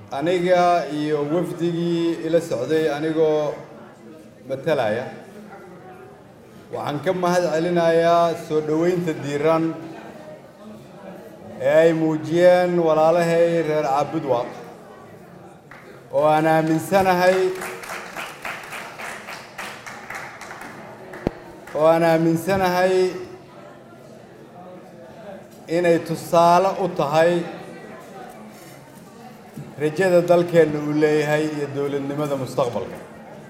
aniga iyo wafdigii ila socday anigoo matalaya waxaan ka mahad celinayaa soo dhoweynta diiran ee ay muujiyeen walaalahay reer caabudwaaq oo aan aaminsanahay oo aan aaminsanahay inay tusaale u tahay rajada dalkeenna uu leeyahay iyo dowladnimada mustaqbalka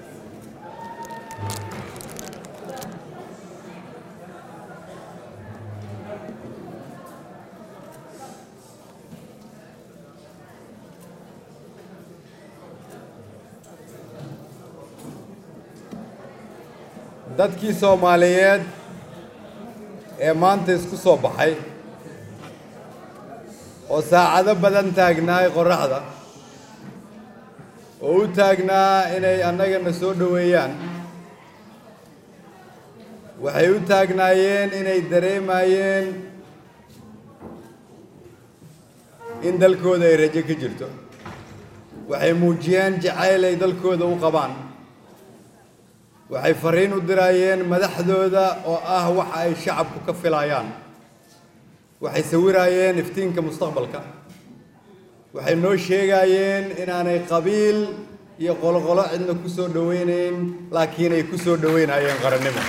dadkii soomaaliyeed ee maanta isku soo baxay oo saacado badan taagnaay qorraxda oo u taagnaa inay annagana soo dhoweeyaan waxay u taagnaayeen inay dareemayeen in dalkooda ay rajo ka jirto waxay muujiyeen jacayl ay dalkooda u qabaan waxay fariin u diraayeen madaxdooda oo ah waxa ay shacabku ka filayaan waxay sawiraayeen iftiinka mustaqbalka waxay noo sheegayeen inaanay qabiil iyo qoloqolo cidna ku soo dhoweynayn laakiin ay ku soo dhoweynayeen qarannimo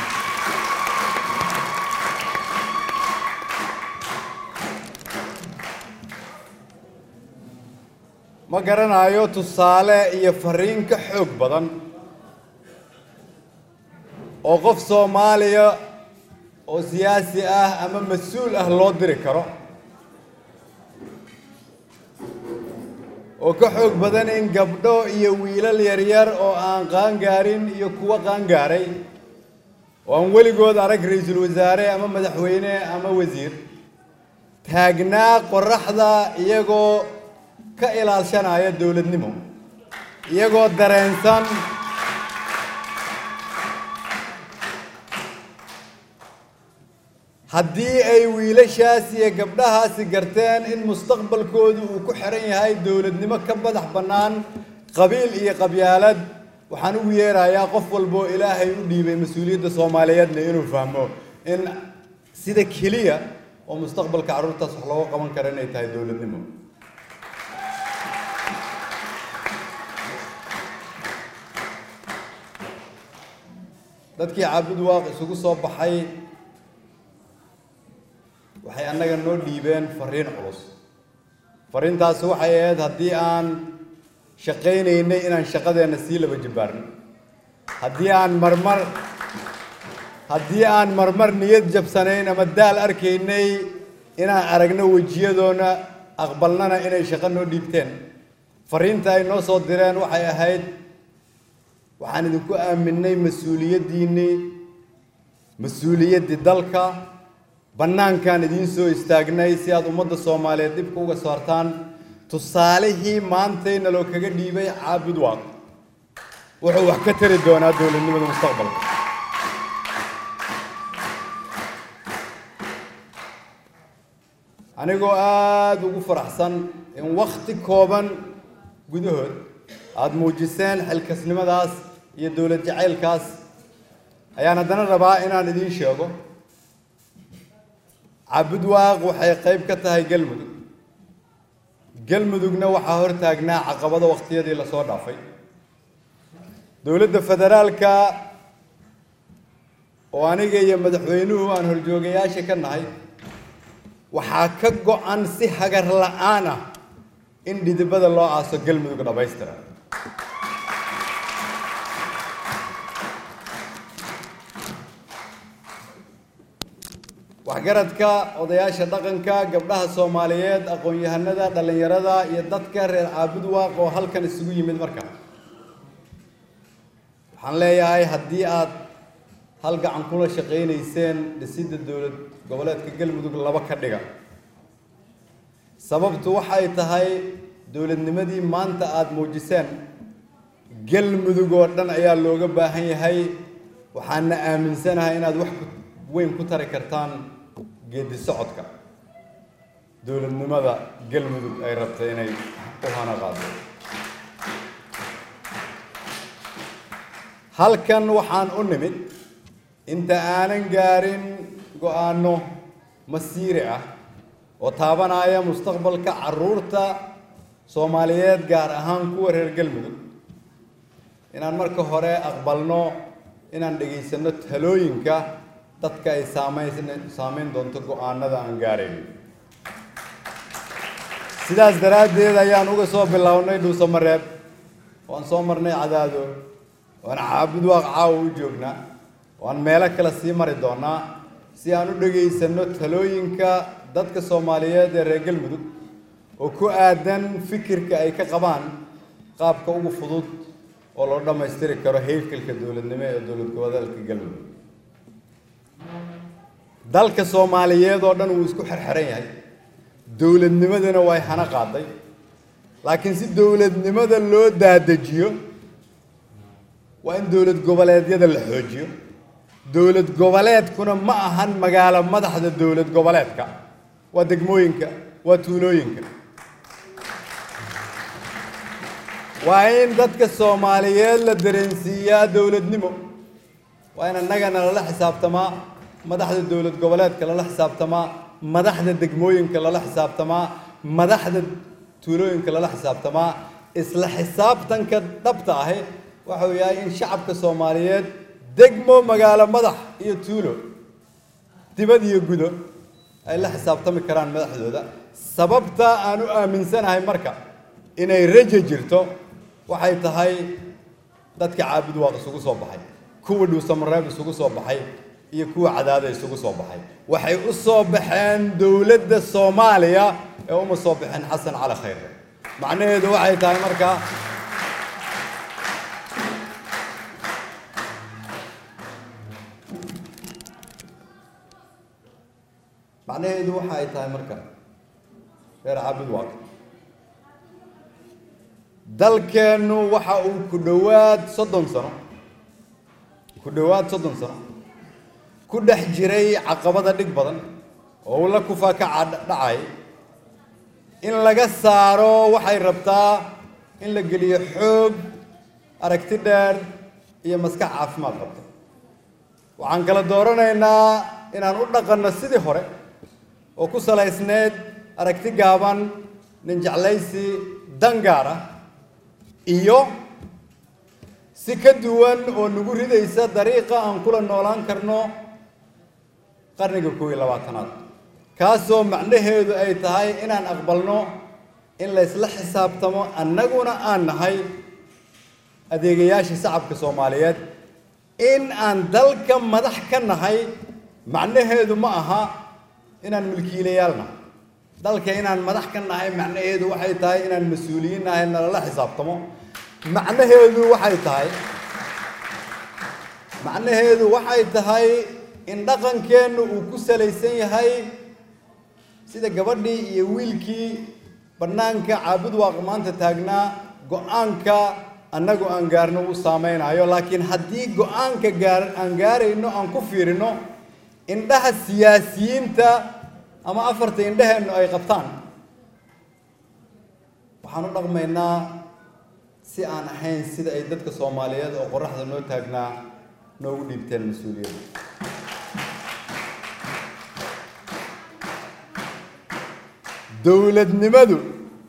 ma garanayo tusaale iyo fariin ka xoog badan oo qof soomaaliya oo siyaasi ah ama mas-uul ah loo diri karo oo ka xoog badan in gabdho iyo wiilal yaryar oo aan qaangaarin iyo kuwo qaangaaray oo aan weligood arag ra-iisul wasaare ama madaxweyne ama wasiir taagnaa qorraxda iyagoo ka ilaalshanaya dowladnimo iyagoo dareensan haddii ay wiilashaas iyo gabdhahaasi garteen in mustaqbalkoodu uu ku xiran yahay dowladnimo ka madax bannaan qabiil iyo qabyaalad waxaan ugu yeerayaa qof walboo ilaahay u dhiibay mas-uuliyadda soomaaliyeedna inuu fahmo in sida keliya oo mustaqbalka carruurtaas wax looga qaban kara inay tahay dowladnimo dadkii caabud waaq isugu soo baxay waxay annaga noo dhiibeen fariin culus fariintaasi waxay ahayd haddii aan shaqaynaynay inaan shaqadeenna sii laba jibbaarno haddii aan marmar haddii aan marmar niyad jabsanayn ama daal arkaynay inaan aragno wejiyadoona aqbalnana inay shaqo noo dhiibteen fariinta ay noo soo direen waxay ahayd waxaan idinku aaminay mas-uuliyaddiinnii mas-uuliyaddii dalka bannaankaan idiin soo istaagnay si aad ummadda soomaaliyeed dhibka uga saartaan tusaalihii maantay naloo kaga dhiibay caabud waaq wuxuu wax ka tari doonaa dowladnimada mustaqbalka anigoo aada ugu faraxsan in wakhti kooban gudahood aada muujiseen xilkasnimadaas iyo dowlad jacaylkaas ayaan haddana rabaa inaan idiin sheego caabud waaq waxay qayb ka tahay galmudug galmudugna waxaa hor taagnaa caqabado wakhtiyadii lasoo dhaafay dowladda federaalka oo aniga iyo madaxweynuhu aan horjoogayaasha ka nahay waxaa ka go-an si hagar la-aan ah in dhidibada loo aaso galmudug dhammaystira waxgaradka odayaasha dhaqanka gabdhaha soomaaliyeed aqoon-yahanada dhallinyarada iyo dadka reer caabud waaq oo halkan isugu yimid marka waxaan leeyahay haddii aad hal gacan kula shaqaynayseen dhisidda dowlad goboleedka galmudug laba ka dhiga sababtu waxay tahay dowladnimadii maanta aada muujiseen galmudug oo dhan ayaa looga baahan yahay waxaana aaminsanahay inaad wax weyn ku tari kartaan geedi socodka dowladnimada galmudug ay rabtay inay u hana qaado halkan waxaan u nimid inta aanan gaarin go-aano masiiri ah oo taabanaya mustaqbalka carruurta soomaaliyeed gaar ahaan kuwa reer galmudug inaan marka hore aqbalno inaan dhegaysanno talooyinka dadka ay saamayn saamayn doonto go-aanada aan gaarayno sidaas daraaddeed ayaan uga soo bilownay dhuusamareeb waan soo marnay cadaado waan caabud waaq caawa u joognaa waan meelo kale sii mari doonaa si aan u dhegaysanno talooyinka dadka soomaaliyeed ee reer galmudug oo ku aadan fikirka ay ka qabaan qaabka ugu fudud oo loo dhammaystiri karo heyrkalka dowladnimo ee dowlad goboleedka galmudug dalka soomaaliyeed oo dhan wuu isku xerxeran yahay dowladnimadana way hana qaaday laakiin si dowladnimada loo daadajiyo waa in dowlad goboleedyada la xoojiyo dowlad goboleedkuna ma ahan magaalo madaxda dowlad goboleedka waa degmooyinka waa tuulooyinka waa in dadka soomaaliyeed la dareensiiyaa dowladnimo waa in annagana lala xisaabtamaa madaxda dowlad goboleedka lala xisaabtamaa madaxda degmooyinka lala xisaabtamaa madaxda tuulooyinka lala xisaabtamaa isla xisaabtanka dhabta ahi waxau yahay in shacabka soomaaliyeed degmo magaalo madax iyo tuulo dibad iyo gudo ay la xisaabtami karaan madaxdooda sababta aan u aaminsanahay marka inay rajo jirto waxay tahay dadka caabud waaq isugu soo baxay kuwa dhuusamareeb isugu soo baxay iyo kuwa cadaada isugu soo baxay waxay u soo baxeen dowladda soomaaliya ee uma soo baxeen xasan cali khayre macnaheedu waxay tahay marka macnaheedu waxa ay tahay marka reer caabud waaq dalkeennu waxa uu ku dhowaad soddon sano ku dhowaad soddon sano ku dhex jiray caqabada dhig badan oo uu la kufa ka dhacay in laga saaro waxay rabtaa in la geliyo xoog aragti dheer iyo maskax caafimaad qabta waxaan kala dooranaynaa inaan u dhaqanno sidii hore oo ku salaysneyd aragti gaaban nin jeclaysi dan gaar ah iyo si ka duwan oo nagu ridaysa dariiqa aan kula noolaan karno qarniga koob iyo labaatanaad kaasoo macnaheedu ay tahay inaan aqbalno in la ysla xisaabtamo annaguna aan nahay adeegayaashii shacabka soomaaliyeed in aan dalka madax ka nahay macnaheedu ma aha inaan milkiilayaal nahay dalka inaan madax ka nahay macnaheedu waxay tahay inaan mas-uuliyiin nahay nalala xisaabtamo macnaheedu waxay tahay macnaheedu waxay tahay in dhaqankeennu uu ku salaysan yahay sida gabadhii iyo wiilkii bannaanka caabud waaq maanta taagnaa go-aanka annagu aan gaarno u saameynayo laakiin haddii go-aanka gaar aan gaarayno aan ku fiirino indhaha siyaasiyiinta ama afarta indhaheennu ay qabtaan waxaan u dhaqmaynaa si aan ahayn sida ay dadka soomaaliyeed oo qoraxda noo taagnaa noogu dhiibteen mas-uuliyadda dowladnimadu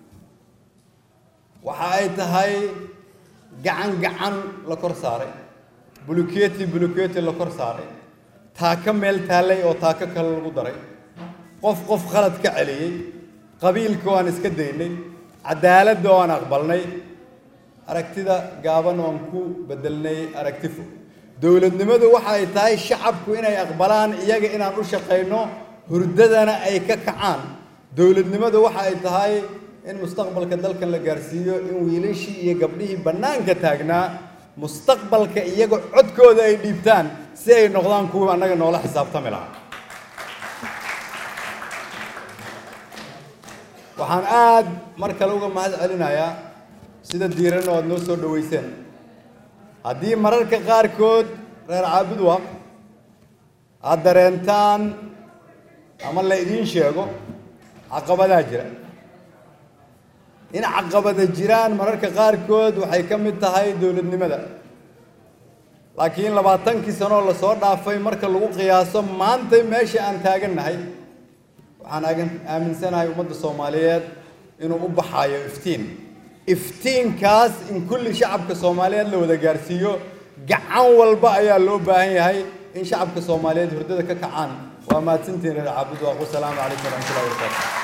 waxa ay tahay gacan gacan la kor saaray buluketi buluketi la kor saaray taaka meel taallay oo taako kale lagu daray qof qof khalad ka celiyey qabiilka oo aan iska daynay cadaaladda oo aan aqbalnay aragtida gaaban oo aan ku bedelnay aragti fog dowladnimadu waxa ay tahay shacabku inay aqbalaan iyaga inaan u shaqayno hurdadana ay ka kacaan dowladnimadu waxa ay tahay in mustaqbalka dalkan la gaarsiiyo in wiilashii iyo gabdhihii bannaanka taagnaa mustaqbalka iyaga codkooda ay dhiibtaan si ay noqdaan kuwa annaga noola xisaabtami lahaa waxaan aada mar kale uga mahad celinayaa sida diiran oo aada noo soo dhoweyseen haddii mararka qaarkood reer caabud waaq aada dareentaan ama la idiin sheego caqabadaa jira in caqabada jiraan mararka qaarkood waxay ka mid tahay dowladnimada laakiin labaatankii sanoo lasoo dhaafay marka lagu qiyaaso maanta meesha aan taagannahay waxaan aagan aaminsanahay ummadda soomaaliyeed inuu u baxayo iftiin iftiinkaas in kulli shacabka soomaaliyeed la wada gaarsiiyo gacan walba ayaa loo baahan yahay in shacabka soomaaliyeed hurdada ka kacaan waa mahadsantihin reer caabud waaqu salaamu calaykum waraxmatullahi wabarakaatu